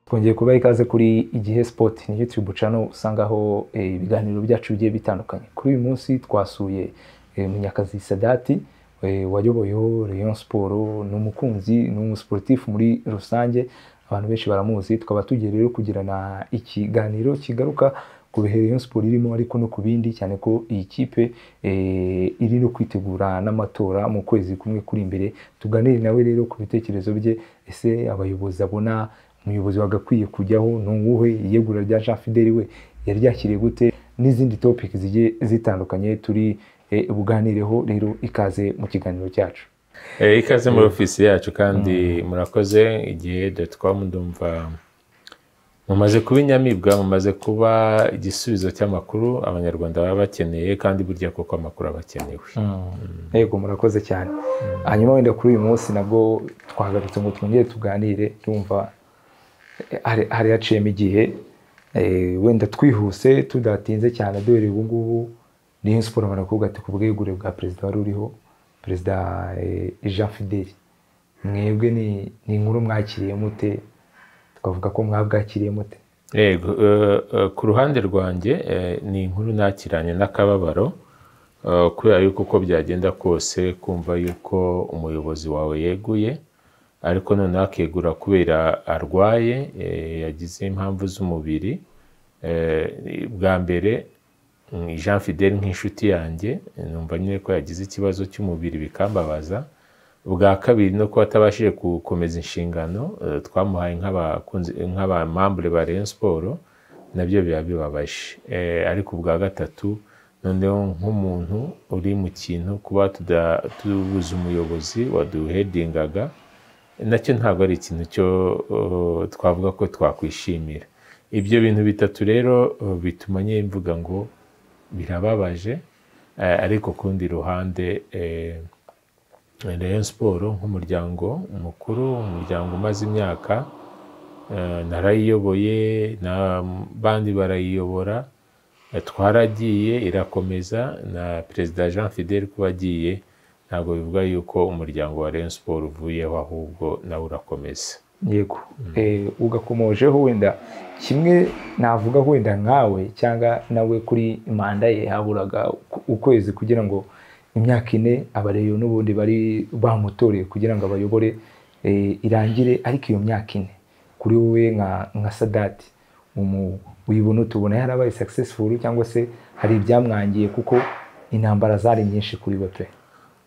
twongeye kubaha ikaze kuri igihe sipoti ni yutube cano usangaho eh, ibiganiro byacu bigiye bitandukanye kuri uyu munsi twasuye eh, munyakazi sadati eh, wayoboyeho rayon siporo ni umukunzi ni umusiporutifu muri rusange abantu benshi baramuzi tukaba tugiye rero kugirana ikiganiro kigaruka ku bihe rayon siporo irimo ariko no ku bindi cyane ko iyi kipe eh, iri no kwitegura n'amatora mu kwezi kumwe kuri imbere tuganire nawe rero ku bitekerezo bye ese abayobozi abona umuyobozi wagakwiye kujyaho ni uwuhe iyegura rya jean fideli we yari yakiriye gute n'izindi topiki zigiye zitandukanye turi eh, buganireho rero ikaze mu kiganiro cyacu Eh, ikaze muri ofisi yacu kandi murakoze igihe dotcom ndumva mumaze kuba inyamibwa mumaze kuba igisubizo cy'amakuru abanyarwanda baba bakeneye kandi burya koko amakuru aba akenewe yego murakoze cyane hanyuma wenda kuri uyu munsi nabwo twagarutse ngo twongere tuganire tumva eh, hari- hari haciyemo igihe eh, wenda twihuse tudatinze cyane duhereye ubu ngubu niyo siporo barakubwira ati ku bwegure bwa perezida wari uriho perezida eh, jean fideli mwebwe ni ni inkuru mwakiriye mute twavuga ko mwabwakiriye mute yego eh, eh, ku ruhande rwanjye eh, ni inkuru nakiranye n'akababaro eh, kubera yuko uko byagenda kose kumva yuko umuyobozi wawe yeguye ariko noneho akegura kubera arwaye eh, yagize impamvu z'umubiri Eh, bwa mbere mm, jean fidel nk'inshuti yanjye numva nyine ko yagize ikibazo cy'umubiri bikambabaza ubwa kabiri no kuba atabashije gukomeza inshingano eh, twamuhaye nk'abakunzi- nk'abamambure ba Rayon Sport nabyo biba bibabaje Eh, ariko ubwa gatatu noneho nk'umuntu uri mu kintu kuba tuda- tubuze umuyobozi waduhedingaga nacyo ntabwo ari ikintu cyo eh, twavuga ko twakwishimira ibyo bintu bitatu rero eh, bituma nyine mvuga ngo birababaje eh, ariko ku rundi ruhande eh, Rayon Sport nk'umuryango mukuru umuryango umaze imyaka eh, narayiyoboye n'abandi barayiyobora eh, twaragiye irakomeza na perezida Jean Fidel kuba agiye ntabwo bivuga yuko umuryango wa Rayon Sport uvuyeho ahubwo nawe urakomeza yego Eh, ugakomojeho wenda kimwe navuga wenda nkawe cyangwa nawe kuri manda ye haburaga uku- ukwezi kugira ngo imyaka ine abareyo n'ubundi bari bamutoreye kugira ngo abayobore eh, irangire ariko iyo myaka ine kuri wowe nka nka sadati umu- uyibona utubona yarabaye successful cyangwa se hari ibyamwangiye kuko intambara zari nyinshi kuri we pe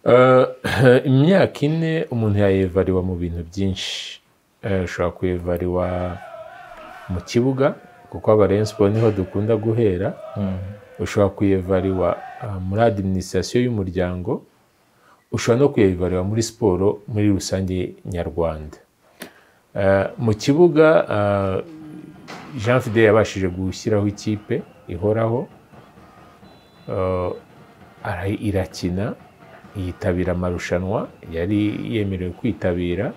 Eh, imyaka ine umuntu yayevariwa mu bintu byinshi Eh, ushobora kuyevariwa mu kibuga kuko aba Rayon Sport niho dukunda guhera ushobora kuyevariwa eh, muri adiminisitirasiyo y'umuryango ushobora no kuyevariwa muri siporo muri rusange nyarwanda Eh, mu kibuga eh, jean fidel yabashije gushyiraho ikipe ihoraho Eh, ara- irakina yitabira amarushanwa yari yemerewe kwitabira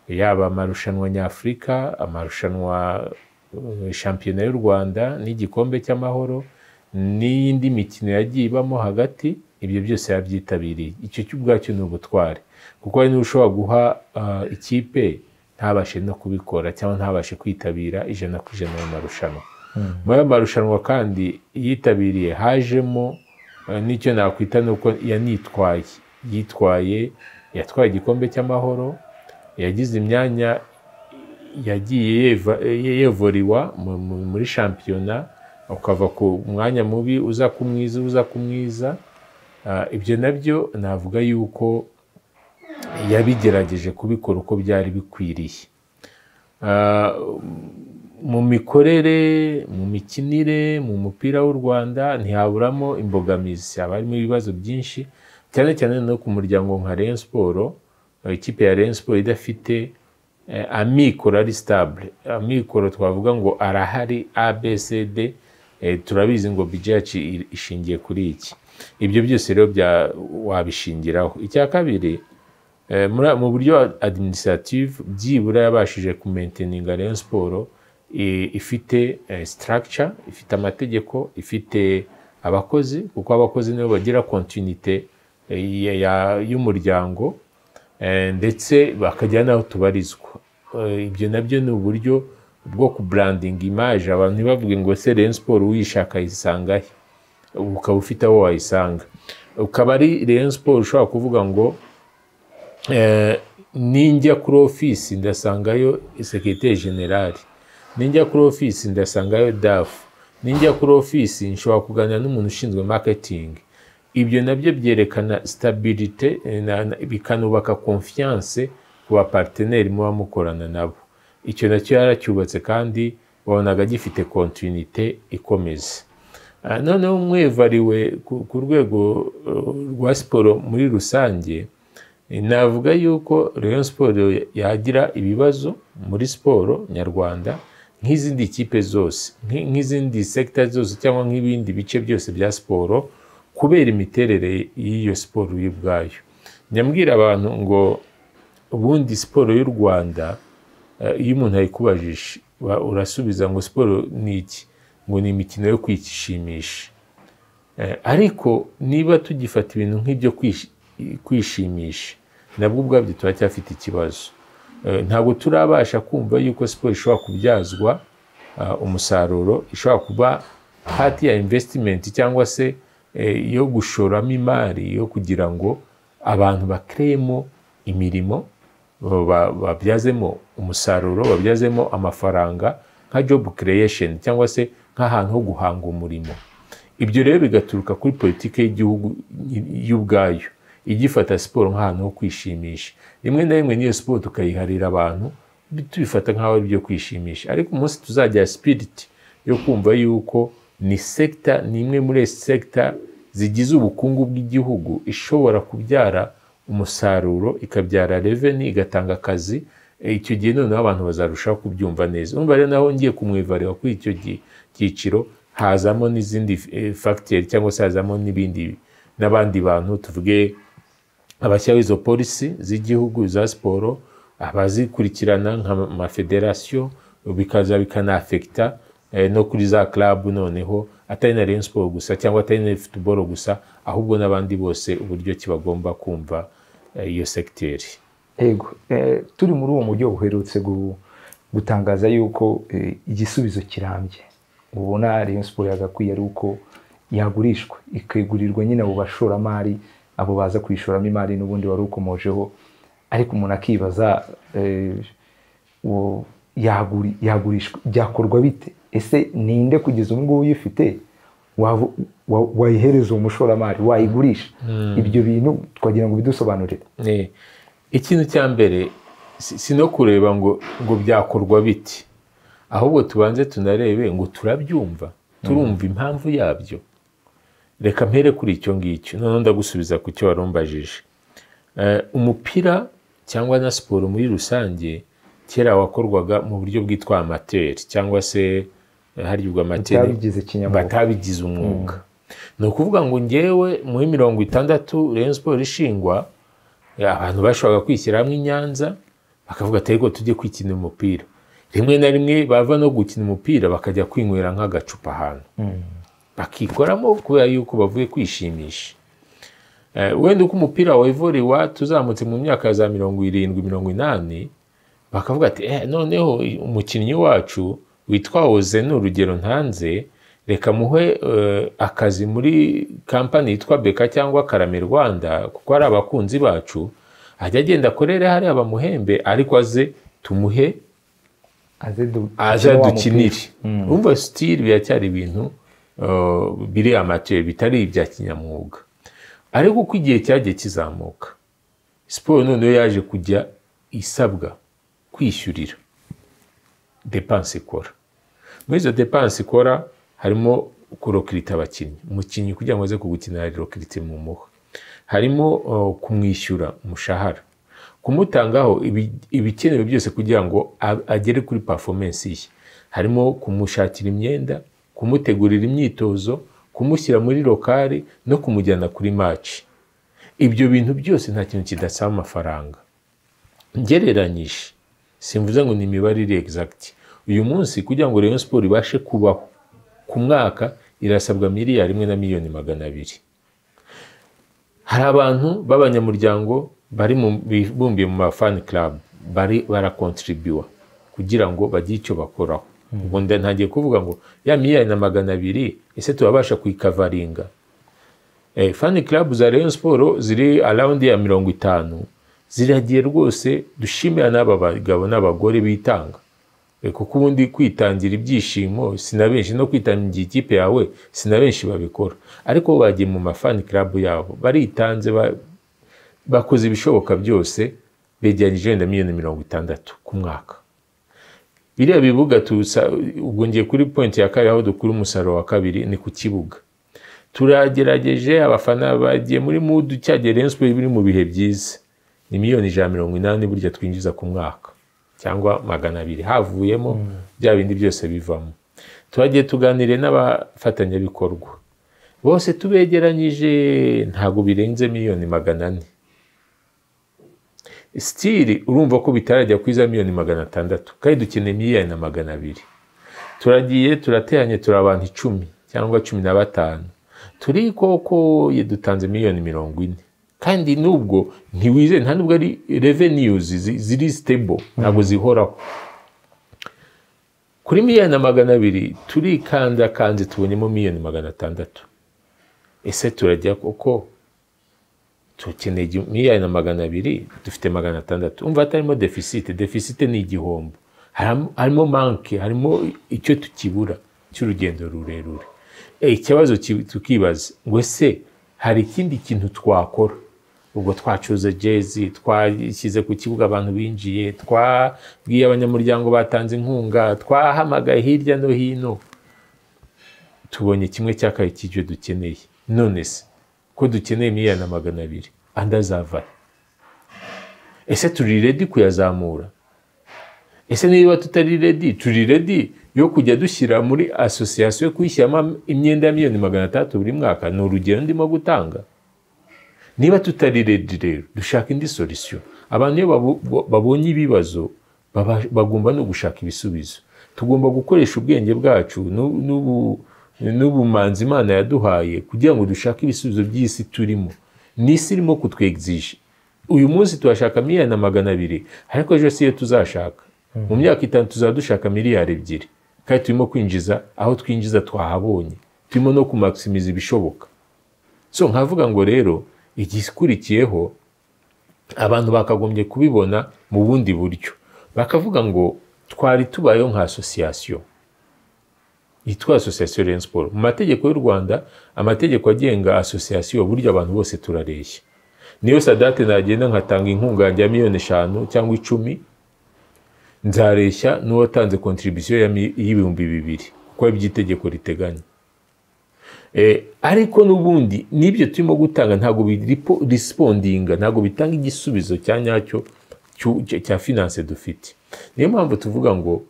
yaba amarushanwa nyafurika amarushanwa eh, shampiyona y'u rwanda n'igikombe cy'amahoro n'iyindi mikino yagiye ibamo hagati ibyo byose yabyitabiriye icyo cyo ubwacyo ni ubutware kuko hari n'uwo ushobora guha ah, ikipe ntabashe no kubikora cyangwa ntabashe kwitabira ijana ku ijana mu marushanwa muri ayo marushanwa kandi yitabiriye hajemo eh, n'icyo nakwita ni uko yanitwaye yitwaye yatwaye igikombe cy'amahoro yagize imyanya yagiye yeva- ye- yevuriwa mu- mu- muri shampiyona ukava ku mwanya mubi uza ku mwiza uza ku mwiza Ah, ibyo nabyo navuga yuko yabigerageje kubikora uko byari bikwiriye Ah, mu mikorere mu mikinire mu mupira w'u rwanda ntihaburamo imbogamizi haba harimo ibibazo byinshi cyane cyane no ku muryango nka Rayon siporo ikipe ya Rayon siporo idafite eh, amikoro ari sitabule amikoro twavuga ngo arahari abcd eh, turabizi ngo bije yacu i- ishingiye kuri iki ibyo byose rero bya- wabishingiraho icya kabiri Eh, muri- mu buryo administrative byibura yabashije kumainteninga Rayon Sport eh, ifite eh, structure ifite amategeko ifite abakozi kuko abakozi nibo bagira continuité eh, ya- ya- y'umuryango Eh, ndetse bakajya n'aho tubarizwa Eh, ibyo nabyo ni uburyo bwo kuburandinga imaje abantu ntibavuge ngo se Rayon Sport uyishaka ayisanga he ukaba ufite aho wayisanga ukaba ari Rayon Sport ushobora kuvuga ngo eh, ninjya kuri ofisi ndasangayo sekirite generali ninjya kuri ofisi ndasangayo dafu ninjya kuri ofisi nshobora kuganira n'umuntu ushinzwe maketingi ibyo nabyo byerekana sitabirite eh, na- na- bikanubaka konfiyanse ku baparteneri muba mukorana nabo icyo nacyo yaracyubatse kandi wabonaga gifite kontinite ikomeza Ah, noneho umwevariwe ku ku rwego eh, rwa siporo muri rusange navuga yuko Rayon siporo yagira ibibazo muri siporo nyarwanda nk'izindi kipe zose nk- nk'izindi sekita zose cyangwa nk'ibindi bice byose bya siporo kubera imiterere y'iyo siporo y'ubwayo nyambwira abantu ngo ubundi siporo y'u rwanda eh, iyo umuntu ayikubajije wa- urasubiza ngo siporo ni iki ngo ni imikino yo kwikishimisha Eh, ariko niba tugifata ibintu nk'ibyo kwish- kwishimisha nabwo ubwabyo turacyafite ikibazo Eh, ntabwo turabasha kumva yuko siporo ishobora kubyazwa ah, umusaruro ishobora kuba hati ya investimenti cyangwa se eh, yo gushoramo imari yo kugira ngo abantu bakereyemo imirimo ba- babyazemo umusaruro babyazemo amafaranga nka job creation cyangwa se nk'ahantu ho guhanga umurimo ibyo rero bigaturuka kuri politiki y'igihugu y'ubwayo igifata siporo nk'ahantu ho kwishimisha rimwe na rimwe n'iyo siporo tukayiharira abantu bi- tubifata nk'aho ari ibyo kwishimisha ariko umunsi tuzagira sipiriti yo kumva yuko ni sekita ni imwe muri sekita zigize ubukungu bw'igihugu ishobora kubyara umusaruro ikabyara reveni igatanga akazi Eh, icyo gihe noneho abantu bazarushaho kubyumva neza urumva rero naho ngiye kumwivarira kuri icyo gi- cyiciro hazamo n'izindi eh, fagiteri cyangwa se hazamo n'ibindi n'abandi bantu tuvuge abashyiraho izo polisi z'igihugu za siporo abazikurikirana nk'amafederasiyo bikaza bikanafekita eh, no kuri za club noneho atari na Rayon Sport gusa cyangwa atari na football gusa ahubwo n'abandi bose uburyo ki bagomba kumva eh, iyo sekiteri yego eh, turi muri uwo mujyi buherutse gu- gutangaza yuko eh, igisubizo kirambye ubona Rayon Sport yagakwiye ari uko yagurishwa ikegurirwa nyine abo bashoramari abo baza kuyishoramo imari n'ubundi wari ukomojeho ariko umuntu akibaza eh, uwo yaguri- yagurishwa byakorwa bite ese ninde kugeza ubu ngubu uyifite wavu- wa- wayihereza uwo mushoramari wayigurisha ibyo bintu twagira ngo bidusobanurire Eh, ikintu cya mbere si si no kureba ngo ngo byakorwa biti ahubwo tubanze tunarebe ngo turabyumva turumva impamvu yabyo reka mpere kuri icyo ngicyo noneho ndagusubiza ku cyo wari umbajije Eh, umupira cyangwa na siporo muri rusange kera wakorwaga mu buryo bwitwa amateri cyangwa se eh, hari ubwo amateri byabigize kinyamwuga batabigize umwuga ni ukuvuga ngo ngewe muri mirongo itandatu Rayon Sport ishingwa abantu bashobora kwishyira hamwe i Nyanza bakavuga ati ariko tujye kwikina umupira rimwe na rimwe bava no gukina umupira bakajya kwinywera nk'agacupa ahantu bakikoramo kubera yuko bavuye kwishimisha Eh, wenda uko umupira wa Ivory Iwacu uzamutse mu myaka ya za mirongo irindwi mirongo inani bakavuga ati eh, noneho umukinnyi wacu witwa oze ni urugero ntanze reka muhe eh, akazi muri kampani yitwa beka cyangwa karame rwanda kuko ari abakunzi bacu ajya agenda akorere hariya bamuhembe ariko aze tumuhe aze du- aza dukine wa mupira. dukinire umva sitiri biracyari ibintu eh, biri amateri bitari ibya kinyamwuga ariko uko igihe cyagiye kizamuka siporo noneho yaje kujya isabwa kwishyurira depanse ikora muri izo depanse ikora harimo kurokirita abakinnyi umukinnyi kugira ngo aze kugukina rokirite mu muha harimo uh, kumwishyura umushahara kumutangaho ibi- ibikenewe byose kugira ngo a- agere kuri performance ye harimo kumushakira imyenda kumutegurira imyitozo kumushyira muri lokari no kumujyana kuri maci ibyo bintu byose nta kintu kidasaba amafaranga ngereranyije simvuze ngo ni imibare iri exact uyu munsi kugira ngo Rayon Sport ibashe kubaho ku mwaka irasabwa miliyari imwe na miliyoni magana abiri hari abantu b'abanyamuryango bari mu bibumbiye mu mafani club bari barakontribuwa kugira ngo bagire icyo bakoraho ubwo ntangiye kuvuga ngo ya miliyari na magana abiri ese turabasha kuyikavaringa fani club za Rayon siporo ziri arawundi ya mirongo itanu ziragiye rwose dushimira n'aba bagabo n'abagore bitanga kuko ubundi kwitangira ibyishimo si na benshi no kwitangira ikipe yawe si na benshi babikora ariko bagiye mu mafani club yabo baritanze bakoze ibishoboka byose begeranyije wenda miliyoni mirongo itandatu ku mwaka biriya bibuga ubwo ngiye kuri pointi ya kabiri aho dukura umusaruro wa kabiri ni ku kibuga turagerageje abafana bagiye muri mudu cyagera enspo biri mu bihe byiza ni miliyoni ijana mirongo inani burya twinjiza ku mwaka cyangwa magana abiri havuyemo bya bindi byose bivamo turagiye tuganire n'abafatanyabikorwa bose tubegeranyije ntabwo birenze miliyoni magana ane sitiri urumva ko bitarajya kuri za miliyoni magana atandatu kandi dukeneye miliyoni na magana abiri turagiye turateranye turi abantu icumi cyangwa cumi na batanu turi koko dutanze miliyoni mirongo ine kandi nubwo ntiwize nta nubwo ari reveniyuzi ziri sitebo ntabwo zihoraho kuri miliyoni na magana abiri turikandakanje tubonyemo miliyoni magana atandatu ese turajya koko dukeneye miliyoni na magana abiri dufite magana atandatu umva hatarimo defisite defisite ni igihombo harimo manke harimo icyo tukibura cy'urugendo rurerure ikibazo tukibaza ngo ese hari ikindi kintu twakora ubwo twacuze jezi twashyize ku kibuga abantu binjiye twabwiye abanyamuryango batanze inkunga twahamagaye hirya no hino tubonye kimwe cya kabiri cy'ibyo dukeneye none se ko dukeneye miliyoni na magana abiri andi azavahe ese turi redi kuyazamura ese niba tutari redi turi redi yo kujya dushyira muri asosiyasiyo kuyishyiramo imyenda ya miliyoni magana atandatu buri mwaka ni urugero ndimo gutanga niba tutari redi rero dushaka indi solisiyo abantu iyo babonye ibibazo bagomba no gushaka ibisubizo tugomba gukoresha ubwenge bwacu n'ubumanzi imana yaduhaye kugira ngo dushake ibisubizo by'isi turimo ni isi irimo kutwegizije uyu munsi turashaka miliyoni na magana abiri ariko ejo si yo tuzashaka mu myaka itanu tuzaba dushaka miliyari ebyiri kandi turimo kwinjiza aho twinjiza twahabonye turimo no kumakisimiza ibishoboka so nkavuga ngo rero igikurikiyeho abantu bakagombye kubibona mu bundi buryo bakavuga ngo twari tubayeho nka asosiyasiyo yitwa asosiyasiyo reyini siporo mu mategeko y'u rwanda amategeko agenga asosiyasiyo buryo abantu bose turareshya niyo sadate nagenda nkatanga inkunga ya miliyoni eshanu cyangwa icumi nzareshya n'uwatanze kontribisiyo y'ibihumbi bibiri kuko aribyo itegeko riteganya ariko n'ubundi n'ibyo turimo gutanga ntabwo birisipondinga ntabwo bitanga igisubizo cya nyacyo cya finanse dufite niyo mpamvu tuvuga ngo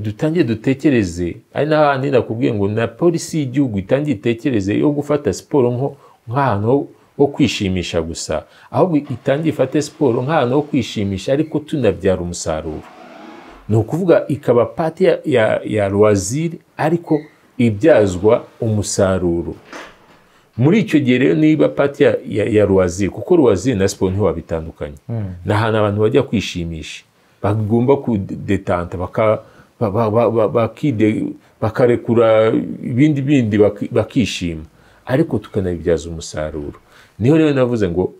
dutangiye dutekereze ari n'ahandi nakubwiye ngo na polisi y'igihugu itangiye itekereze yo gufata siporo nk'ahantu ho kwishimisha gusa ahubwo itangiye ifate siporo nk'ahantu ho kwishimisha ariko tunabyara umusaruro ni ukuvuga ikaba pati ya, ya, ya ruwaziri ariko ibyazwa umusaruro muri icyo gihe rero niba pati ya, ya, ya ruwaziri kuko ruwaziri na siporo ntiwabitandukanye mm. ni ahantu abantu bajya kwishimisha bagomba kudetanta bakarekura ibindi bindi bakishima ariko tukanabibyaza umusaruro niho rero navuze ngo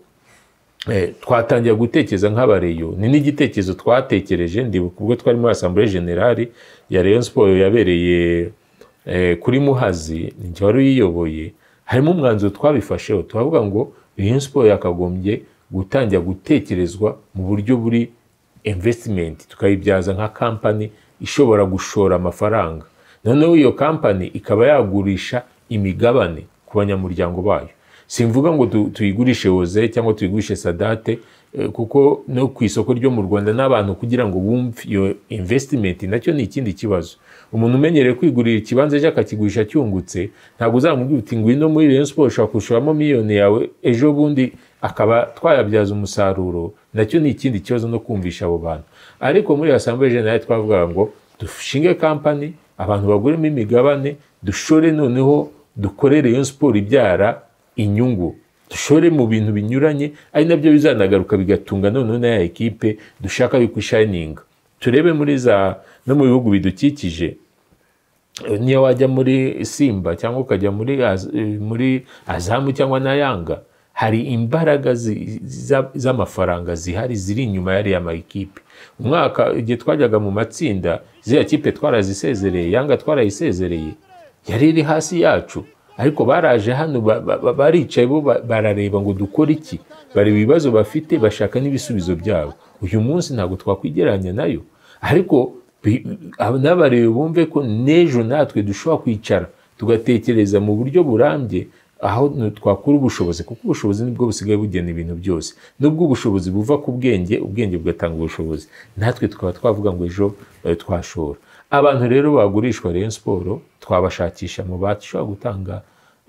twatangira gutekereza nk'abareyo ni n'igitekerezo twatekereje ndibuka ubwo twari muri asambure generali ya Rayon siporo yabereye kuri muhazi igihe wari uyiyoboye harimo umwanzuro twabifasheho turavuga ngo Rayon siporo yakagombye gutangira gutekerezwa mu buryo buri invesitimenti tukayibyaza nka kampani ishobora gushora amafaranga noneho iyo kampani ikaba yagurisha imigabane ku banyamuryango bayo simvuga ngo tuyigurishe woze cyangwa tuyigurishe sadate kuko no ku isoko ryo mu rwanda n'abantu kugira ngo bumve iyo invesitimenti nacyo ni ikindi kibazo umuntu umenyereye kwigurira ikibanza ejo akakigurisha cyungutse ntabwo uzamubwira uti ngwino muri Rayon siporo ushobora kurushaho miliyoni yawe ejo bundi akaba twayabyaza umusaruro nacyo ni ikindi kibazo no kumvisha abo bantu ariko muri asambure jenali twavugaga ngo dushinge kampani abantu baguremo imigabane dushore noneho dukorere iyo siporo ibyara inyungu dushore mu bintu binyuranye ari nabyo bizanagaruka bigatunga noneho na ya ekipe dushaka yuko ishayininga turebe muri za no mu bihugu bidukikije niyo wajya muri simba cyangwa ukajya muri Az- muri azamu cyangwa na yanga hari imbaraga zi- za- z'amafaranga zihari ziri inyuma y'ariya makipe umwaka igihe twajyaga mu matsinda ziriya kipe twarazisezereye yanga twarayisezereye yari iri hasi yacu ariko baraje hano ba- ba- ba- baricaye bo ba- barareba ngo dukore iki bareba ibibazo bafite bashaka n'ibisubizo byabo uyu munsi ntabwo twakwigeranya nayo ariko bi- aba- n'abareba bumve ko n'ejo natwe dushobora kwicara tugatekereza mu buryo burambye aho nu- twakura ubushobozi kuko ubushobozi nibwo busigaye bugena ibintu byose nubwo ubushobozi buva ku bwenge ubwenge bugatanga ubushobozi natwe tukaba twavuga ngo ejo eh, twashora abantu rero bagurishwa Rayon Sport twabashakisha mu bashobora gutanga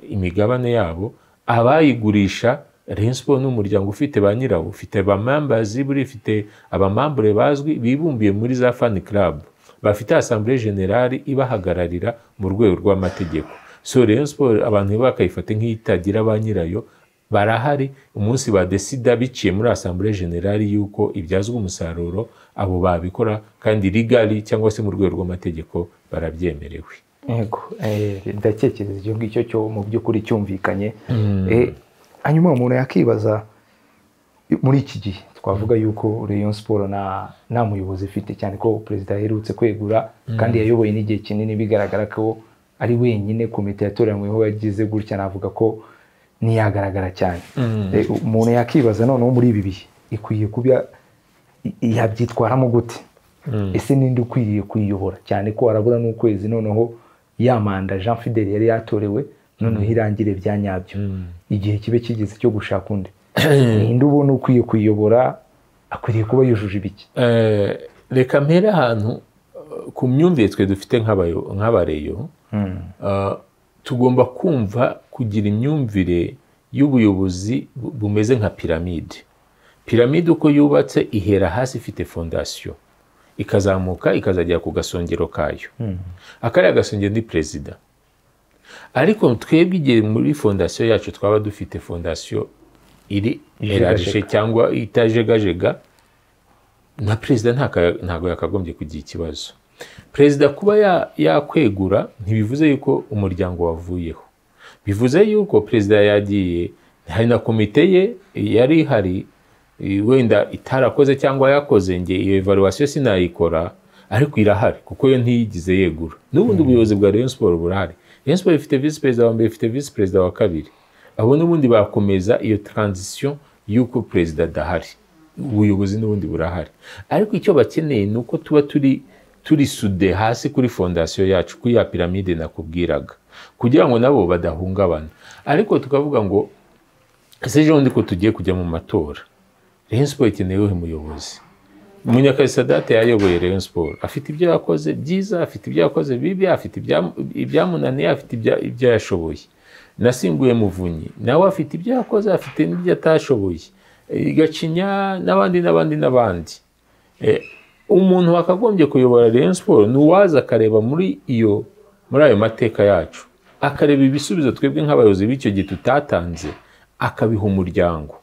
imigabane yabo abayigurisha Rayon Sport ni umuryango ufite ba nyirawo ufite abamambazi buri ufite abamambure bazwi bibumbiye muri za fan club bafite asambure generali ibahagararira mu rwego rw'amategeko so Rayon Sport abantu bakayifata nk'itagira ba nyirayo barahari umunsi badesida biciye muri asambure generali y'uko ibyazwa umusaruro abo babikora kandi rigari cyangwa se mu rwego rw'amategeko barabyemerewe yego eh, ndatekereza icyo ngicyo cyo mu by'ukuri cyumvikanye Eh, hanyuma umuntu yakibaza muri iki gihe twavuga yuko Rayon Sport nta nta muyobozi ifite cyane ko perezida aherutse kwegura kandi yayoboye n'igihe kinini bigaragara ko ari wenyine komite yatoranyweho yagize gutya navuga ko ntiyagaragara cyane Eh, umuntu yakibaza noneho muri ibi bihe ikwiye kuba yabyitwaramo gute ese ninde ukwiriye kuyiyobora cyane ko harabura n'ukwezi noneho ya manda jean fidel yari yatorewe noneho irangire bya nyabyo igihe kibe kigeze cyo gushaka undi ninde ubona ukwiye kuyiyobora akwiriye kuba yujuje ibiki Eh, reka mpere ahantu eh, ku myumvire twe dufite nk'abayo- nk'abareyo Eh, tugomba kumva kugira imyumvire y'ubuyobozi bu- bumeze nka piramide piramide uko yubatse ihera hasi ifite fondasiyo ikazamuka ikazagera ku gasongero kayo akariya gasongero ni perezida ariko twebwe igihe muri fondasiyo yacu twaba dufite fondasiyo iri erarije cyangwa itajegajega na perezida ntaka- ntabwo yakagombye kugira ikibazo perezida kuba ya- yakwegura ntibivuze yuko umuryango wavuyeho bivuze yuko perezida yagiye hari na komite ye yari ihari eh, wenda itarakoze cyangwa yakoze nge iyo evaluation sinayikora ariko irahari kuko yo ntiyigize yegura n'ubundi ubuyobozi bwa Rayon Sports burahari Rayon Sports ifite visi perezida wa mbere ifite visi perezida wa kabiri abo n'ubundi bakomeza iyo transition y'uko perezida adahari ubuyobozi n'ubundi burahari ariko icyo bakeneye ni uko tuba turi turi sude hasi kuri fondasiyo yacu kuri ya piramide nakubwiraga kugira ngo nabo badahungabana ariko tukavuga ngo ese ejo bundi ko tugiye kujya mu matora Rayon Sport ikeneye uwuhe muyobozi Munyakazi Sadate yayoboye Rayon Sport afite ibyo yakoze byiza afite ibyo yakoze bibi afite ibya- ibyamunaniye afite ibya- ibyo yashoboye nasimbuye muvunyi nawe afite ibyo yakoze afite n'ibyo atashoboye Eh, gacinya n'abandi n'abandi n'abandi Eh, umuntu wakagombye kuyobora Rayon Sport ni uwaza akareba muri iyo muri ayo mateka yacu akareba ibisubizo twebwe nk'abayobozi b'icyo gihe tutatanze akabiha umuryango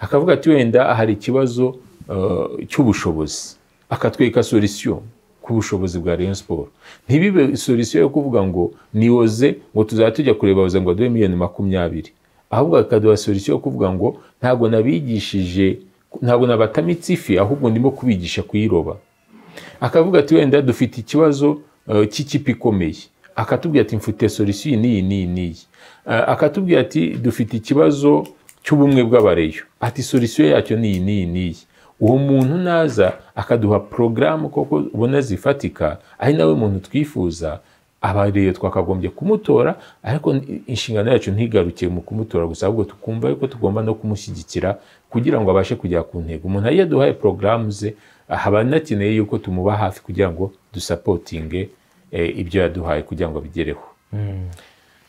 akavuga ati wenda hari ikibazo eh, cy'ubushobozi akatwereka solisiyo ku bushobozi bwa Rayon Sport ntibibe solisiyo yo kuvuga ngo niwoze ngo tuzajya tujya kureba waze ngo aduhe miliyoni makumyabiri ahubwo akaduha solisiyo yo kuvuga ngo ntabwo nabigishije ntabwo nabatamitse ifi ahubwo ndimo kubigisha kuyiroba akavuga ati wenda dufite ikibazo eh, cy'ikipe ikomeye akatubwira ati mfite solisiyo iyi n'iyi n'iyi n'iyi Eh, akatubwira ati dufite ikibazo cy'ubumwe bw'abareyo ati solisiyo yacyo ni iyi n'iyi n'iyi uwo muntu naza akaduha porogaramu koko ubona zifatika ari nawe muntu twifuza abareyo twakagombye kumutora ariko inshingano yacu ntigarukiye mu kumutora gusa ahubwo tukumva yuko tugomba no kumushyigikira kugira ngo abashe kugera ku ntego umuntu iyo aduhaye porogaramu ze haba anakeneye yuko tumuba hafi kugira ngo dusapotinge eh, ibyo yaduhaye kugira ngo abigereho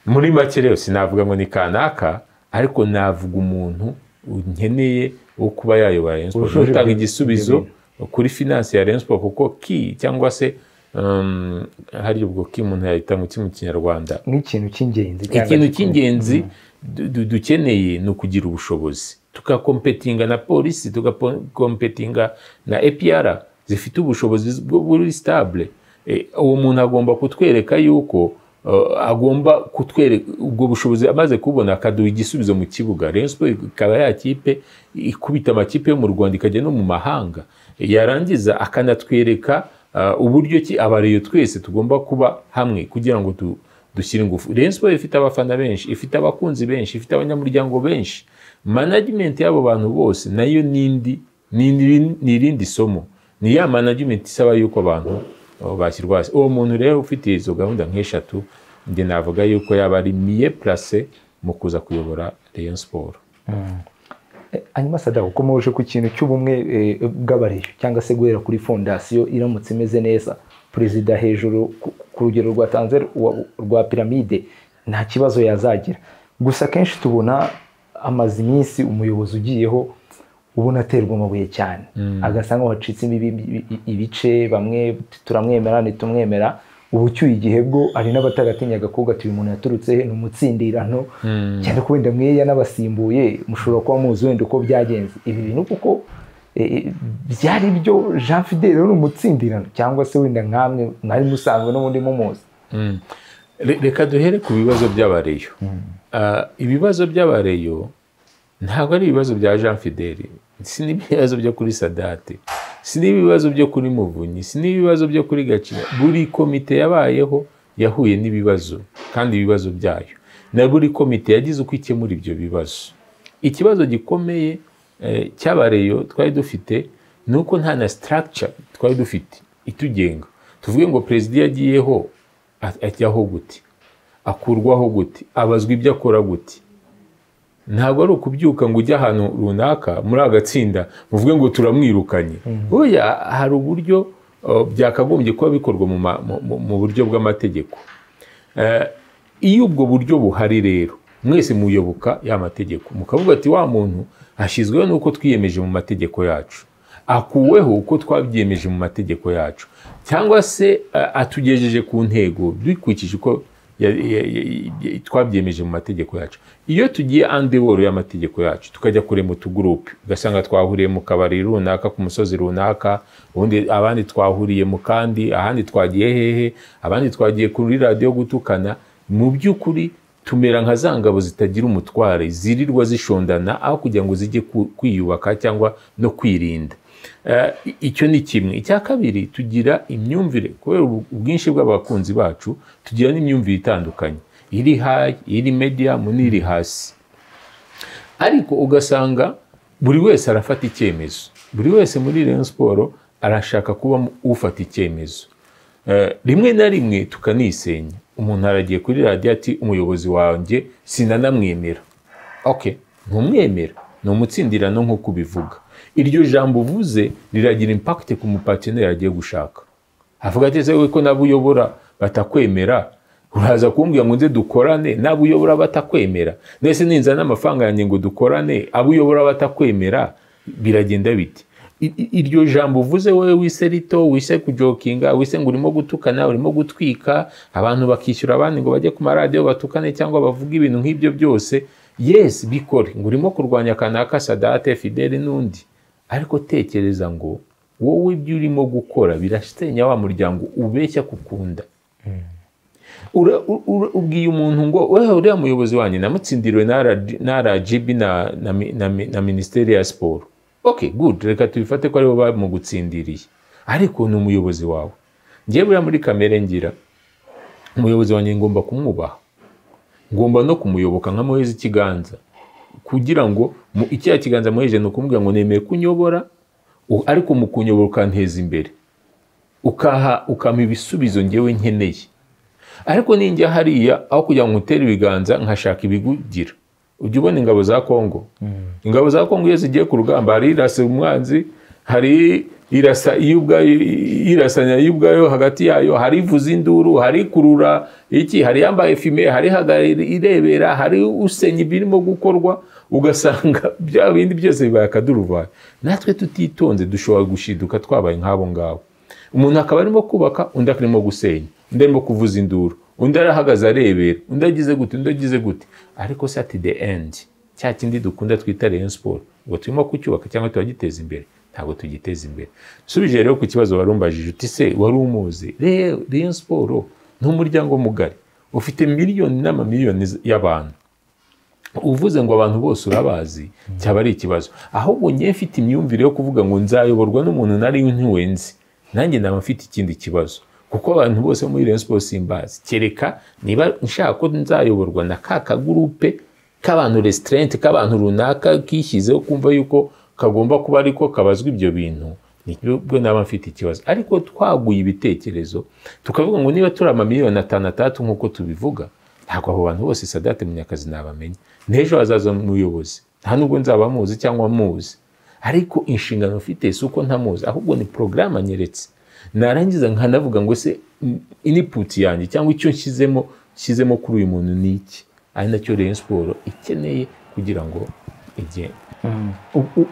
muri make rero sinavuga ngo ni kanaka ariko navuga umuntu nkeneye wo kuba yayobora Rayon Sports Wujuje utanga ibyo- igisubizo kuri finance ya Rayon Sports kuko ki cyangwa se um, hari ubwo ki umuntu yahita ngo ki mu kinyarwanda nk'ikintu cy'ingenzi cyangwa ikintu gikomeye. cy'ingenzi du- dukeneye ni ukugira ubushobozi tugakompetinga na polisi tugakompetinga na epiyara zifite ubushobozi bwo buri sitabule Eh, uwo muntu agomba kutwereka yuko eh, agomba kutwereka ubwo bushobozi amaze kubona akaduha igisubizo mu kibuga Rayon Sports ikaba ya kipe ikubita amakipe yo mu rwanda ikajya no mu mahanga yarangiza akanatwereka eh, uburyo ki abareyo twese tugomba kuba hamwe kugira ngo tu, dushyira ingufu Rayon Sports ifite abafana benshi ifite abakunzi benshi ifite abanyamuryango benshi management y'abo bantu bose nayo nindi nindi- ni irindi somo ni ya management isaba yuko abantu oh, bashyirwa hasi uwo muntu rero ufite izo gahunda nk'eshatu njye navuga yuko yaba ari miye place mu kuza kuyobora Rayon Sports Eh, hanyuma sadako ukomeje ku kintu cy'ubumwe eh, bw'abareyo cyangwa se guhera kuri fondasiyo iramutse imeze neza perezida hejuru ku- ku rugero rwa tanze rwa- rwa piramide nta kibazo yazagira gusa akenshi tubona amaze iminsi umuyobozi ugiyeho ubona aterwa amabuye cyane agasa nk'aho hacitsemo ibi- ibi- ibice bamwe turamwemera ntitumwemera ubu ucyuye igihe bwo hari n'abatagatinyaga kuvuga ati uyu muntu yaturutse he ni umutsindirano cyane ko wenda mweya n'abasimbuye mushobora kuba muzi wenda uko byagenze ibi bintu kuko eh, eh, byari byo jean fidel wari umutsindirano cyangwa se wenda nkamwe mwari musanzwe n'ubundi mumuzi Re- reka duhere ku bibazo by'abareyo Ah, ibibazo by'abareyo ntabwo ari ibibazo bya jean fideli si n'ibibazo byo kuri sadate si n'ibibazo byo kuri muvunyi si n'ibibazo byo kuri gaciro buri komite yabayeho yahuye n'ibibazo kandi ibibazo byayo na buri komite yagize uko ikemura ibyo bibazo ikibazo gikomeye eh, cy'abareyo twari dufite ni uko nta na structure twari dufite itugenga tuvuge ngo perezida iyo agiyeho a- ajyaho gute akurwaho gute abazwa ibyo akora gute ntabwo ari ukubyuka ngo ujye ahantu runaka muri agatsinda muvuge ngo turamwirukanye oya hari uburyo uh, byakagombye kuba bikorwa mu ma- mu- mu- mu buryo bw'amategeko Eh, iyo ubwo buryo buhari rero mwese muyoboka ya mategeko mukavuga ati wa muntu ashyizweho n'uko twiyemeje mu mategeko yacu akuweho uko twabyiyemeje mu mategeko yacu cyangwa se eh, atugejeje ku ntego dukurikije uko ya- ya- ya- ya- twabyiyemeje mu mategeko yacu iyo tugiye andeworo y'amategeko yacu tukajya kure mu tugurupe ugasanga twahuriye mu kabari runaka ku musozi runaka ubundi abandi twahuriye mu kandi ahandi twagiye hehe abandi twagiye kuri radiyo gutukana mu by'ukuri tumera nka za ngabo zitagira umutware zirirwa zishondana aho kugira ngo zijye ku- kwiyubaka cyangwa no kwirinda Eh, i- icyo ni kimwe icya kabiri tugira imyumvire kubera ubu- ubwinshi bw'abakunzi bacu tugira n'imyumvire itandukanye iri hayi iri mediyamu n'iri hasi ariko ugasanga buri wese arafata icyemezo buri wese muri Rayon Sports arashaka kuba mu- ufata icyemezo Eh, rimwe na rimwe tukanisenya umuntu aragiye kuri radiyo ati umuyobozi wanjye sinanamwemera okay ntumwemera ni umutsindirano nk'uko ubivuga iryo jambo uvuze riragira impact ku mupatineri agiye gushaka avuga ati ese wowe ko nabo uyobora batakwemera uraza kumbwira ngo nze dukorane nabo uyobora batakwemera ndetse ninza n'amafaranga yanjye ngo dukorane abo uyobora batakwemera biragenda biti I- i- iryo jambo uvuze wowe wise rito wise kujokinga wise ngo urimo gutukana urimo gutwika abantu bakishyura abandi ngo bajye ku maradiyo batukane cyangwa bavuge ibintu nk'ibyo byose yes bikore ngo urimo kurwanya kanaka sadate fideli n'undi ariko tekereza ngo wowe ibyo urimo gukora birasenya wa muryango ubeshya kukunda ura, u- ura, ubwiye umuntu ngo wewe uriya muyobozi wanjye namutsindiriwe na RG na RGB na, na, mi- na, mi- na minisiteri ya siporo okay good reka tubifate ko aribo bamugutsindiriye ariko ni umuyobozi wawe njyewe buriya muri kamere ngira umuyobozi wanjye ngomba kumwubaha ngomba no kumuyoboka nkamuheza ikiganza kugira ngo mu icya kiganza muheje ni ukumubwira ngo nemeye kunyobora u- ariko mu kunyobora ukanteza imbere ukaha ukampa ibisubizo ngewe nkeneye ariko ninjya hariya aho kugira ngo ngutere ibiganza nkashaka ibigugira ujya ubona ingabo za kongo ingabo za kongo iyo zigiye ku rugamba hari irasa umwanzi hari irasa iyo ubwayo irasanya iyo ubwayo hagati yayo hari ivuza induru hari ikurura iki hari yambaye fime hari ihagara irebera hari usenya ibirimo gukorwa ugasanga bya bindi byose bibaye akaduruvayo natwe tutitonze dushobora gushiduka twabaye nk'abo ngabo umuntu akaba arimo kubaka undi arimo gusenya undi arimo kuvuza induru undi arahagaze arebera undi agize gute undi agize gute ariko se ati the end cya kindi dukunda twita rayon siporo ngo turimo kucyubaka cyangwa turagiteza imbere ntabwo tugiteza imbere usubije rero ku kibazo wari umbajije uti se wari umuzi rayon siporo ni umuryango mugari ufite miliyoni n'amamiliyoni y'abantu uvuze ngo abantu bose urabazi cyaba ari ikibazo ahubwo ngewe mfite imyumvire yo kuvuga ngo nzayoborwa n'umuntu nari ntiwenzi nanjye naba mfite ikindi kibazo kuko abantu bose muri Rayon Sports simbazi kereka niba nshaka ko nzayoborwa na ka kagurupe k'abantu resitarenti k'abantu runaka kishyizeho kumva yuko kagomba kuba ariko kabazwa ibyo bintu nibwo naba mfite ikibazo ariko twaguye ibitekerezo tukavuga ngo niba turi amamiliyoni atanu atandatu nk'uko tubivuga ntabwo abo bantu bose sadate munyakazi nabamenya n'ejo hazaza umuyobozi nta nubwo nzaba muzi cyangwa muzi ariko inshingano mfite si uko ntamuzi ahubwo ni porogaramu anyeretse narangiza nkanavuga ngo se iniputi yanjye cyangwa icyo nshyizemo nshyizemo kuri uyu muntu ni iki ari nacyo rero siporo ikeneye kugira ngo igende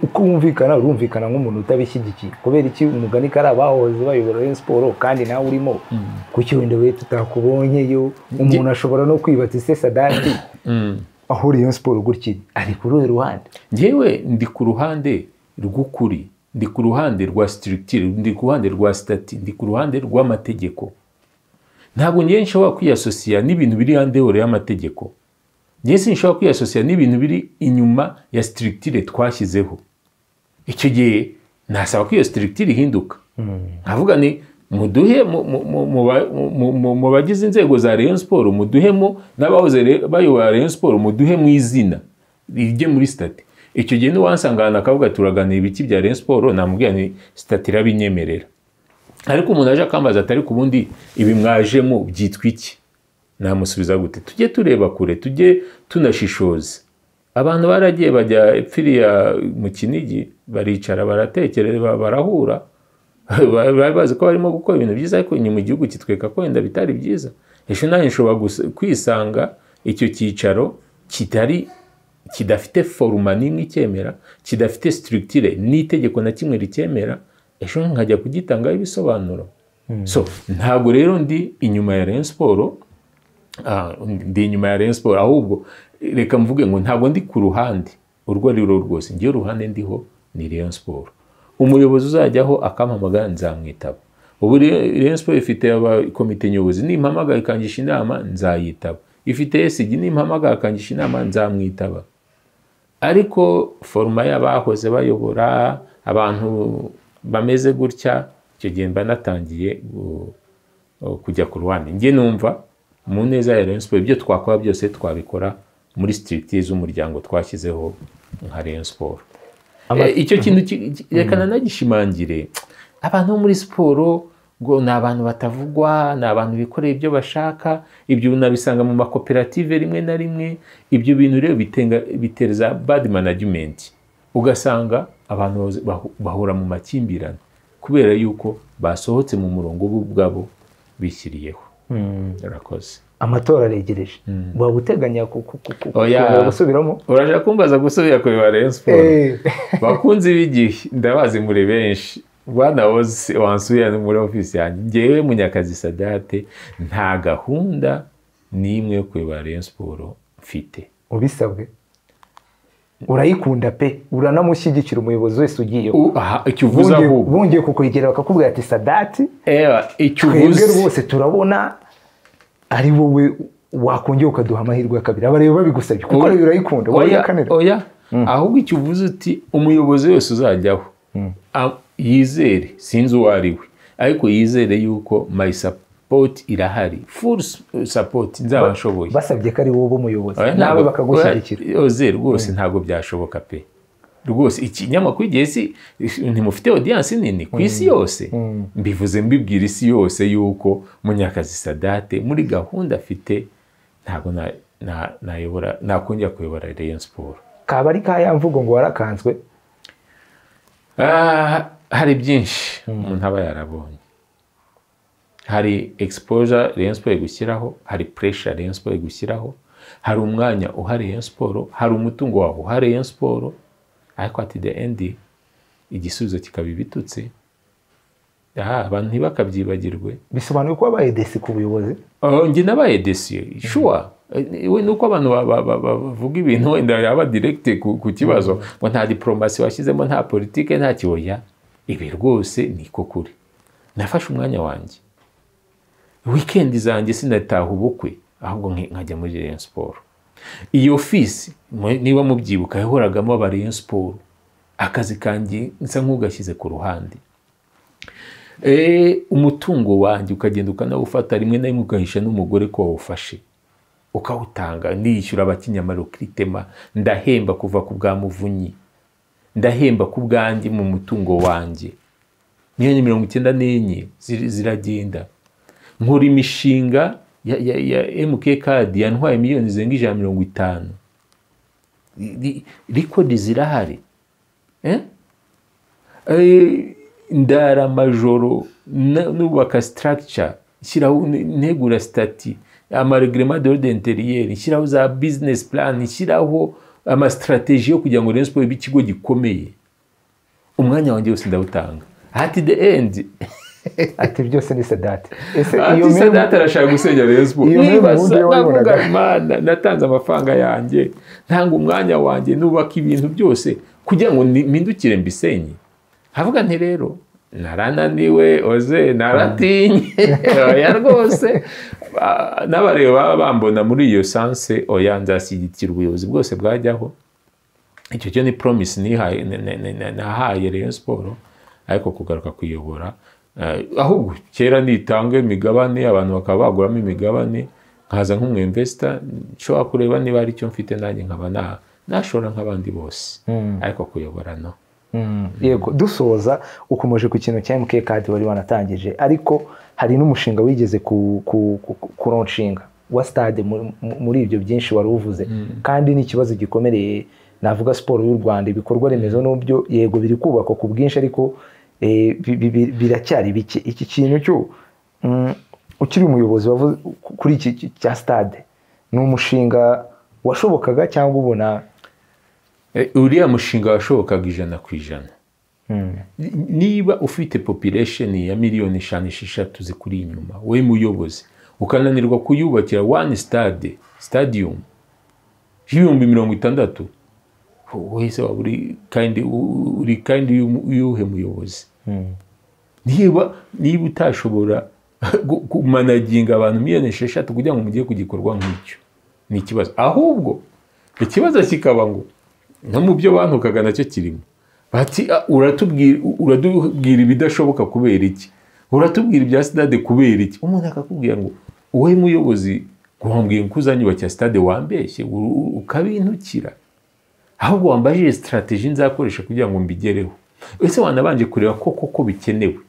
uko wumvikana urumvikana nk'umuntu utabishyigikiye kubera iki umugani kari abahoze bayobora rero siporo kandi nawe urimo kuki wenda we tutakubonyeyo umuntu ashobora no kwibatsa ise sadati aho rero siporo gutya ari kuri uyu ruhande ngewe ndi ku ruhande rw'ukuri ndi ku ruhande rwa sitirikitire ndi ku ruhande rwa sitati ndi ku ruhande rw'amategeko ntabwo ngewe nshobora kwiyasosiya n'ibintu biri hanze y'ihuriro y'amategeko ngewe sinshobora kwiyasosiya n'ibintu biri inyuma ya sitirikitire twashyizeho icyo gihe nasaba ko iyo sitirikitire ihinduka nkavuga ni muduhe mu bagize inzego za Rayon siporo muduhemo n'abahoze bayobora Rayon siporo muduhe mu izina rijye muri sitati icyo gihe n'uwansangana akavuga turaganira ibiki bya Rayon siporo namubwira ni sitati irabinyemerera ariko umuntu aje akambaza ati ariko ubundi ibi mwajemo byitwa iki namusubiza gute tujye tureba kure tujye tunashishoza abantu baragiye bajya epfiriya mu kinigi baricara baratekereza barahura bari bazi ko barimo gukora ibintu byiza ariko inyuma igihugu kitwereka ko wenda bitari byiza ejo nanjye nshobora kwisanga icyo cyicaro kitari kidafite foruma n'imwe icyemera kidafite sitirikitire n'itegeko na kimwe ricyemera ejo nkajya kugitangaho ibisobanuro so ntabwo rero ndi inyuma ya Rayon siporo ndi inyuma ya Rayon Sport ahubwo reka mvuge ngo ntabwo ndi ku ruhande urwo ari rwo rwose ngewe uruhande ndiho ni Rayon Sport umuyobozi uzajyaho akampamagara nzamwitaba ubu Rayon Sport ifite komite nyobozi nimpamagara ikangisha inama nzayitaba ifite esigi nimpamagara ikangisha inama nzamwitaba ariko foruma y'abahoze bayobora abantu bameze gutya icyo gihe mba natangiye kujya ku ruhande njye numva mu neza ya Rayon Sport ibyo twakora byose twabikora muri sitirikiti z'umuryango twashyizeho nka Rayon Sport icyo kintu reka nanagishimangire abantu bo muri siporo ngo ni abantu batavugwa ni abantu bikoreye ibyo bashaka ibyo unabisanga mu makoperative rimwe na rimwe ibyo bintu rero bitereza bad management ugasanga abantu bahura mu makimbirane kubera yuko basohotse mu murongo bo ubwabo bishyiriyeho urakoze amatora aregereje waba uteganya gusubiramo urashaka kumbaza gusubira kureba Rayon Sports bakunze ibigihe ndabazi muri benshi bwana wose wansubira muri ofisi yanjye ngewe munyakazi sadate nta gahunda n'imwe yo kureba Rayon Sports mfite ubisabwe urayikunda pe uranamushyigikira umuyobozi wese ugiye icyo uvuze ahubwo bongeye kukwegera bakakubwira ati sadati icyo uvuze rwose turabona ari wowe wakongera ukaduha amahirwe ya kabiri abareba babigusabye kuko rero urayikunda oya oya ahubwo icyo uvuze uti umuyobozi wese uzajyaho yizere sinzi uwo ari we ariko yizere yuko mayisapu sapoti irahari full sapoti nzaba nshoboye basabye ko ari wowe umuyobozi nawe bakagushyigikira oze rwose ntabwo byashoboka pe rwose ikinyamakuru igihe si ntimufite odiyansi nini ku isi yose mbivuze mbibwira isi yose yuko munyakazi sadate muri gahunda afite ntabwo nayobora nakongera kuyobora Rayon Sport kaba ari kaya mvugo ngo warakanzwe hari byinshi umuntu aba yarabonye hari exposure Rayon Sport igushyiraho hari pressure Rayon Sport igushyiraho hari umwanya uhari Rayon Sport hari umutungo wawe uhari Rayon Sport ariko ati the end igisubizo kikaba ibitutse aha abantu ntibakabyibagirwe bisobanuye ko wabaye desi ku buyobozi Oh, njye nabaye desi shuwa we nuko abantu ba- ba- ba- bavuga ibintu wenda yaba direkite ku ku kibazo ngo nta diporomasi washyizemo nta politike nta kiboya ibi rwose niko kuri nafashe umwanya wanjye wikendi zanjye sinataha ubukwe ahubwo nki- nkajya muri Rayon siporo iyo fisi mu- niba mubyibuka yahoragamo aba Rayon siporo akazi kanjye nsa nk'ugashyize ku ruhande Eh, umutungo wanjye ukagenda ukanawufata rimwe na rimwe ugahisha n'umugore ko wawufashe ukawutanga ndishyura abakinyamaro kiritema ndahemba kuva ku bwa muvunyi ndahemba ku bwanjye mu mutungo wanjye miliyoni mirongo icyenda n'enye ziri- ziragenda nkora imishinga ya, ya, ya mk kadi yantwaye miliyoni zirenga ijana na mirongo itanu rikodi zirahari eh? Eh, ndara amajoro na- nubaka structure shyiraho ne- negura stati amaregrema de ordre interieur shyiraho za business plan shyiraho amastrategie yo kugira ngo Rayon Sports ibe ikigo gikomeye umwanya wanjye wose ndawutanga at the end ati byose ni sedati ese iyo ati mirimo sadate arashaka gusenya Rayon Sports iyo mirimo nibaza ubundi wayibonaga. navuga imana natanze amafaranga yanjye ntanga umwanya wanjye nubaka ibintu byose kugira ngo ni- mpindukire mbisenye havuga nti rero narananiwe oze naratinye oya rwose Ba- n'abareba baba bambona muri iyo sanse oya nzashyigikira ubuyobozi bwose bwajyaho icyo cyo ni promise nihaye na- na- na- na- nahaye Rayon Sport ariko kugaruka kuyobora eh, ahubwo kera nitanga imigabane abantu bakaba baguramo imigabane nkaza nk'umwemvesita nshobora kureba niba hari icyo mfite nanjye nkaba na nashora nk'abandi bose ariko kuyobora no Mm, yego dusoza ukomeje ku kintu cya mk kadi wari wanatangije ariko hari n'umushinga wigeze ku- ku- ku- ku- kuronshinga wa stade muri- muri ibyo byinshi wari uvuze kandi ni ikibazo gikomereye navuga siporo y'u rwanda ibikorwa remezo n'ubyo yego biri kubakwa ku bwinshi ariko eh, bi- bi- bi- biracyari bike iki kintu cyo mm, ukiri umuyobozi wavuze kuri iki ki- cya stade ni umushinga washobokaga cyangwa ubona Eh, uriya mushinga washobokaga ijana ku ijana Mm, niba ufite population ya miliyoni eshanu esheshatu zikuri inyuma we muyobozi ukananirwa kuyubakira one stade stadium y'ibihumbi mirongo itandatu wese waba uri kandi u- uri kandi y'umu- y'uhe muyobozi mm, niba niba utashobora gu- kumanaginga abantu miliyoni esheshatu kugira ngo mugere ku gikorwa nk'icyo ni ikibazo ahubwo ikibazo kikaba ngo no mu byo bantukaga nacyo kirimo bati "Ah, uratubwira uratubwira ibidashoboka kubera iki uratubwira ibya sitade kubera iki umuntu akakubwira ngo wowe muyobozi wambwiye ko uzanyubakira sitade wambeshye u- u- ukabintukira ahubwo wambajije sitarateji nzakoresha kugira ngo mbigereho ese wanabanje kureba koko ko bikenewe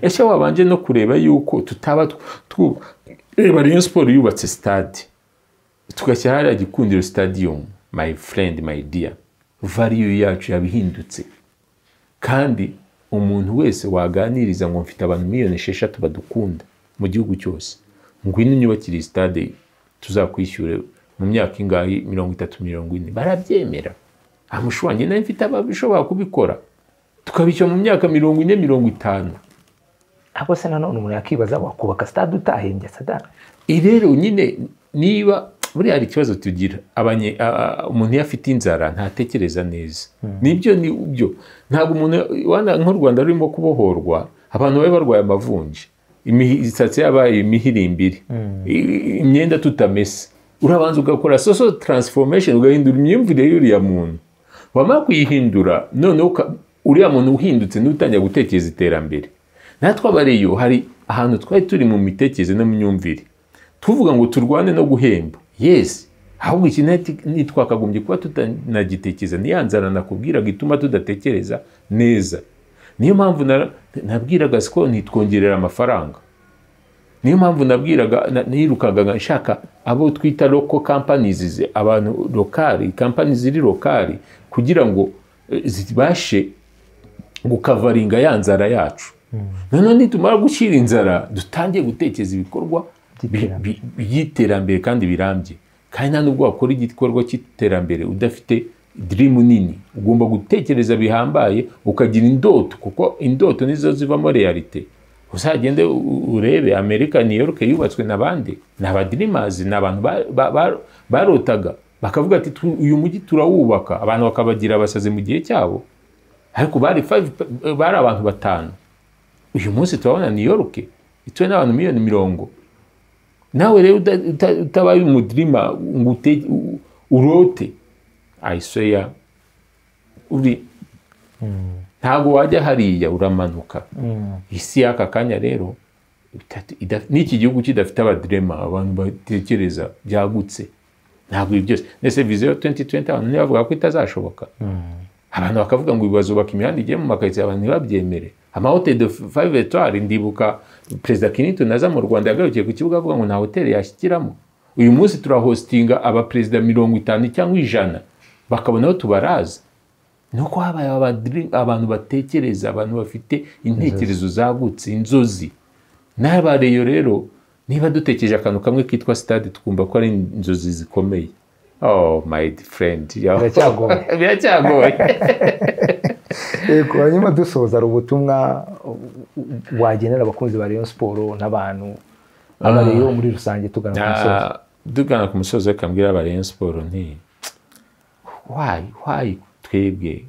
ese wabanje no kureba yuko tutaba tw- twu- reba Rayon siporo yubatse stade tugashyira hariya gikundiro stadium my friend my dear value yacu yabihindutse kandi umuntu wese waganiriza ngo mfite abantu miliyoni esheshatu badukunda mu gihugu cyose ngwino unyubakire iyi stade tuzakwishyure mu myaka ingahe mirongo itatu mirongo ine barabyemera amushwanyi nawe mfite abashobora kubikora tukabishyura mu myaka mirongo ine mirongo itanu ariko se nanone umuntu yakibaza wakubaka stade utahembye sadara Iyi rero nyine niba buriya hari ikibazo tugira abanye a- a- umuntu iyo afite inzara ntatekereza neza nibyo ni byo ntabwo umuntu wana- nk'u rwanda rurimo kubohorwa abantu bari barwaye amavunja imi- imisatsi yabaye imihirimbiri i- imyenda tutamese urabanza ugakora soso taransifomesheni ugahindura imyumvire y'uriya muntu wamara kuyihindura noneho uka- uriya muntu uhindutse niwe utangira gutekereza iterambere natwe abariyo hari ahantu twari turi mu mitekerereze no mu myumvire tuvuga ngo turwane no guhemba yes ahubwo iki nati- ntitwakagombye kuba tutanagitekereza niya nzara nakubwiraga ituma tudatekereza neza niyo mpamvu na- nabwiraga siko ntitwongerera amafaranga niyo mpamvu nabwiraga na- nirukaga nka- nshaka abo twita local companies zi- abantu lokali companies ziri lokali kugira ngo eh, zibashe gukavaringa ya nzara yacu nanone nitumara gushyira inzara dutangiye gutekereza ibikorwa By'iterambere. bi- bi- by'iterambere kandi birambye kandi nta nubwo wakora igikorwa cy'iterambere udafite dirimu nini ugomba gutekereza bihambaye ukagira indoto kuko indoto nizo zivamo realite uzagende u- urebe amerika new york yubatswe n'abandi ni abadirimazi ni abantu ba- ba- ba- barotaga bakavuga ati "Tu- uyu mujyi turawubaka abantu bakabagira abasazi mu gihe cyabo ariko bari five pe- bari abantu batanu uyu munsi turabona new york ituwe n'abantu miliyoni mirongo nawe rero uta- uta- utabaye umudirima ngo ute- u- urote ayisoya uri ntabwo wajya hariya uramanuka isi y'aka kanya rero itatu- ida- n'iki gihugu kidafite abadirema abantu batekereza byagutse ntabwo ibi byose ndetse viziyo 2020 abantu ntibavuga ko itazashoboka abantu bakavuga ngo ubu bazubaka imihanda igiye mu makaritsiye abantu ntibabyemere amahoteli de five etoile ndibuka perezida Clinton aza mu rwanda yagarukiye ku kibuga avuga ngo nta hoteli yashyikiramo uyu munsi turahostinga abaperezida mirongo itanu cyangwa ijana bakabona aho tubaraza ni uko habaye abadiri- abantu batekereza abantu bafite intekerezo zagutse inzozi n'abareyo rero niba dutekereje akantu kamwe kitwa stade tukumva ko ari inzozi zikomeye oh my friend Biracyagoye. biracyagoye yego hanyuma dusoza hari ubutumwa wagenera abakunzi ba Rayon Sport n'abantu abareyo muri rusange tugana ku musozi Ah, dugana ku musozi reka mbwira aba Rayon Sport nti why why twebwe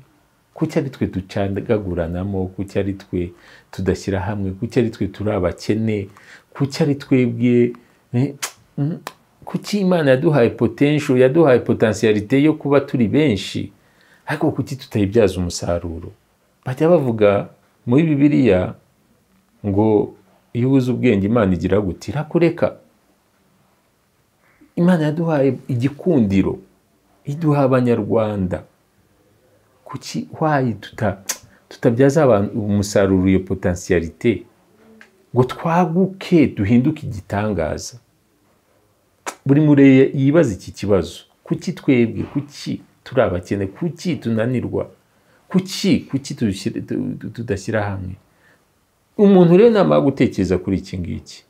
kuki ari twe ducagaguranamo kuki ari twe tudashyira hamwe kuki ari twe turi abakene kuki ari twebwe eh, mm, kuki imana yaduhaye potential yaduhaye potentialite yo kuba turi benshi ariko kuki tutayibyaza umusaruro bajya bavuga muri bibiliya ngo iyo ubuze ubwenge imana igira guti irakureka imana yaduhaye igikundiro iduha abanyarwanda kuki wayi tuta- tutabyaza abantu umusaruro iyo potensiyalite ngo twaguke duhinduke igitangaza buri mureye yibaza iki kibazo kuki twebwe kuki turi abakene kuki tunanirwa kuki kuki tudashyira- tu- tudashyira hamwe umuntu rero namara gutekereza kuri iki ngiki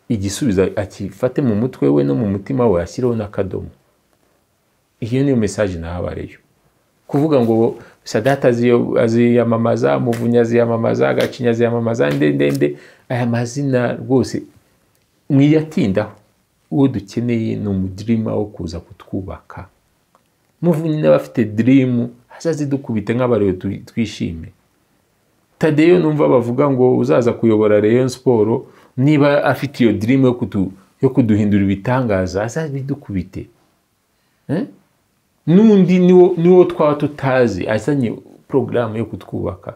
igisubizo akifate mu mutwe we no mu mutima we ashyireho n'akadomo iyo niyo mesaje nahabareyo kuvuga ngo sadata aziyo- aziyamamaza muvunyi aziyamamaza gacinya aziyamamaza nde nde nde aya mazina rwose mwiyatindaho uwo dukeneye ni umudirima wo kuza kutwubaka muvunyi nawe afite dirimu azazidukubite nk'abarebe tu- twishime tadeyo numva bavuga ngo uzaza kuyobora Rayon Sport niba afite iyo dream yo kudu yo kuduhindura ibitangaza azabidukubite Eh? n'undi niwo niwo twaba tutazi azanye porogaramu yo kutwubaka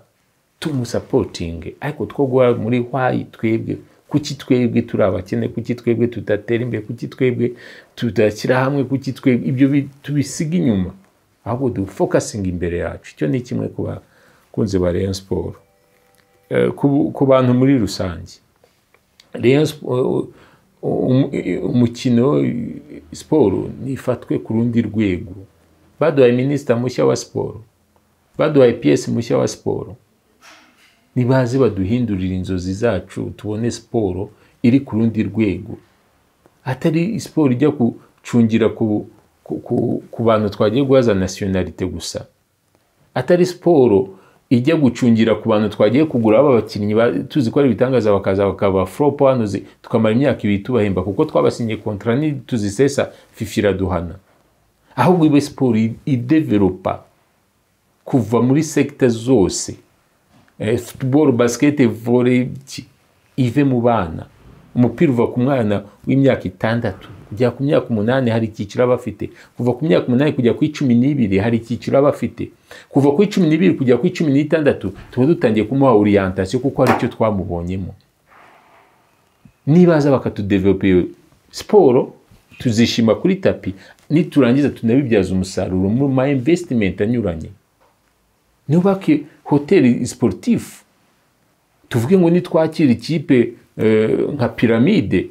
tumusapotinge ariko two guha muri why twebwe kuki twebwe turi abakene kuki twebwe tudatera imbere kuki twebwe tudashyira hamwe kuki twebwe ibyo bi- tubisiga inyuma ahubwo dufokasinga imbere yacu icyo ni kimwe ku bakunzi ba Rayon Sport Eh, ku ku bantu muri rusange Rayon Sport- um- umukino siporo nifatwe ku rundi rwego baduhaye minisita mushya wa siporo baduhaye piyesi mushya wa siporo nibaze baduhindurira inzozi zacu tubone siporo iri ku rundi rwego atari siporo ijya gucungira ku, ku, ku, ku bantu twagiye guhaza nasiyonalite gusa atari siporo ijya gucungira ku bantu twagiye kugura baba bakinnyi ba- tuzi ko ari ibitangaza bakaza bakaba flop hano zi- tukamara imyaka ibiri tubahemba kuko twabasinyiye kontra ni tuzisesa fifi iraduhana ahubwo ibe siporo i- idevelopa kuva muri sekita zose eh, football basket volley iki, ive mu bana umupira uva ku mwana w'imyaka itandatu kugera ku myaka umunani hari icyiciro aba afite kuva ku myaka umunani kujya ku icumi n'ibiri hari icyiciro aba afite kuva ku icumi n'ibiri kujya ku icumi n'itandatu tuba dutangiye kumuha orientation kuko hari icyo twamubonyemo nibaza bakatudevelopa iyo siporo tuzishima kuri tapi niturangiza tunabibyaza umusaruro mu ma investment anyuranye nubake hoteli sportif tuvuge ngo nitwakira ikipe eh, nka piramide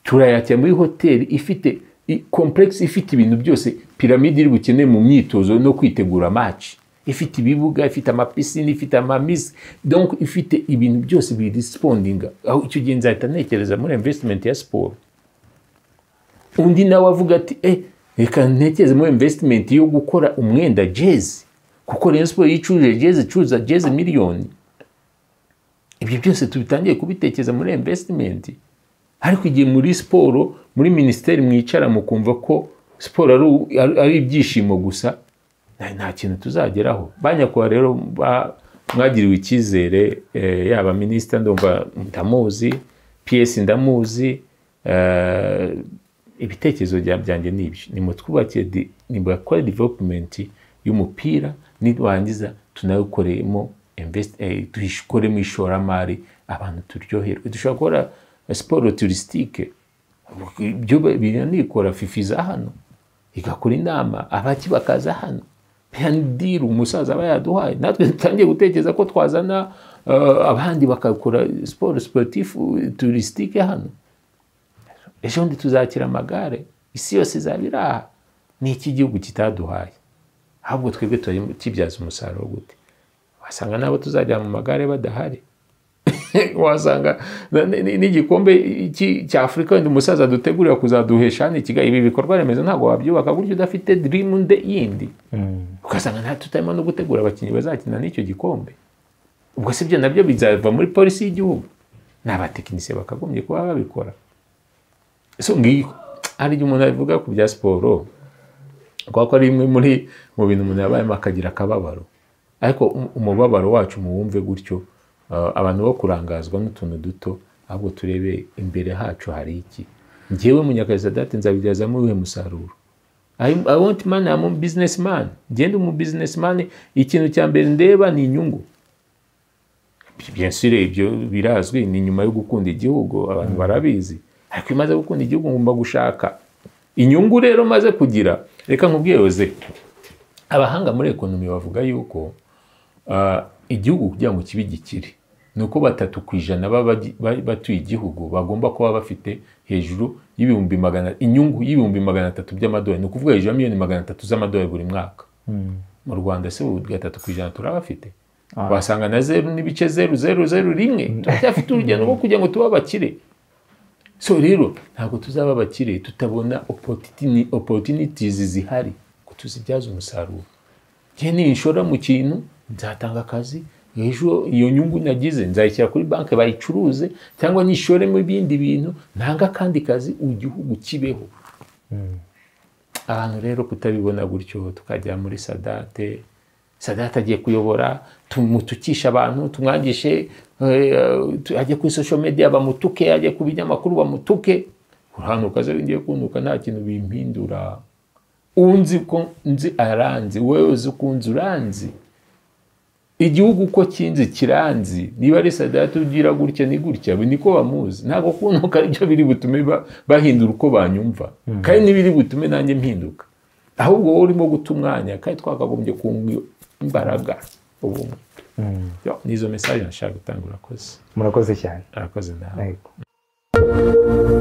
turayakira muri hoteli ifite i- complex ifite ibintu byose piramide iri bukeneye mu myitozo no kwitegura match ifite ibibuga ifite amapisine ifite amamisi donc ifite ibintu byose birispondinga aho icyo gihe nzahita ntekereza muri investment ya siporo undi nawe avuga ati eh reka ntekereze muri investment yo gukora umwenda jezi kuko Rayon Sport iyo icuruje jezi icuruza jezi miliyoni ibyo byose tubitangiye kubitekereza muri invesitimenti ariko igihe muri siporo muri minisiteri mwicara mukumva ko siporo ari- ari- ari ibyishimo gusa nta- nta kintu tuzageraho ba nyakubahwa rero ba- mwagiriwe icyizere eh, yaba minisita ndumva ndamuzi piyesi ndamuzi eh, ibitekerezo bya- byanjye ni ibyo nimutwubakire di- nimubakore developumenti y'umupira nirangiza tunawukoremo invest- eh, dukoremo ishoramari abantu turyoherwe dushobora gukora siporo turisitike ibyo biranikora fifiza hano igakora inama abaki bakaza hano diri umusaza aba yaduhaye natwe dutangiye gutekereza ko twazana eh, abandi bakakora siporo siporutifu turisitike hano ejo bundi tuzakira amagare isi yose izaba iri aha ni iki igihugu kitaduhaye ahubwo twebwe turimo kibyaza umusaruro gute wasanga nabo tuzajya mu magare badahari wasanga na- ni- ni- n'igikombe iki- cya afurika wenda umusaza dutegurira kuzaduhesha hano ikiga ibi bikorwa remezo ntabwo wabyubaka gutyo udafite dirimu nde yindi ugasanga nta tutarimo no gutegura abakinnyi bazakina n'icyo gikombe ubwo si byo nabyo bizava muri polisi y'igihugu ni abatekinisiye bakagombye kuba babikora so ngiyo hari igihe umuntu avuga ku bya siporo kubera ko ari imwe muri mu bintu umuntu yabayemo akagira akababaro ariko um- umubabaro wacu muwumve gutyo uh, abantu bo kurangazwa n'utuntu duto ahubwo turebe imbere hacu hari iki ngewe munyakazisadate nzabibyazamo uwuhe musaruro I, I want money, I'm a businessman. Ngende umu businessman, ikintu cya mbere ndeba ni inyungu. Bien sûr ibyo birazwi ni nyuma yo gukunda igihugu abantu barabizi. Ariko iyo umaze gukunda igihugu ngomba gushaka inyungu rero maze kugira reka nkubwiye Jose abahanga muri ekonomi bavuga yuko ah, igihugu kugira ngo kibe gikire ni uko batatu ku ijana baba batuye igihugu bagomba kuba bafite hejuru y'ibihumbi magana inyungu y'ibihumbi magana atatu by'amadolari ni ukuvuga hejuru ya miliyoni magana atatu z'amadolari buri mwaka mu rwanda se ubu gatatu ku ijana turabafite wasanga na zeru n'ibice zeru zeru zeru rimwe turacyafite urugendo rwo kugira ngo tube abakire so rero ntabwo tuzaba abakire tutabona opportuni- opportunities zihari ngo tuzibyaze umusaruro njye ninshora mu kintu nzatanga akazi ejo iyo nyungu nagize nzayishyira kuri banki bayicuruze cyangwa nishoremo ibindi bintu ntanga akandi kazi igihugu kibeho abantu rero kutabibona gutyo tukajya muri sadate sadate agiye kuyobora tumutukishe abantu tumwangishe eh, tu- ajye kuri social media bamutuke ajye ku binyamakuru bamutuke urahanuka ze ngiye kuntuka nta kintu bimpindura unzi ko nzi aranzi wowe uzi ko unzi uranzi igihugu uko kinzi kiranzi niba ari sadate ugira gutya ni gutya ubu niko bamuzi ntabwo kuntuka aribyo biri butume ba- bahindura uko banyumva kandi n'ibiri butume nanjye mpinduka ahubwo wowe urimo guta umwanya kandi twakagombye kunga imbaraga ubumwe Yo, ni izo mesaje nashaka gutanga urakoze murakoze cyane urakoze nawe Yego.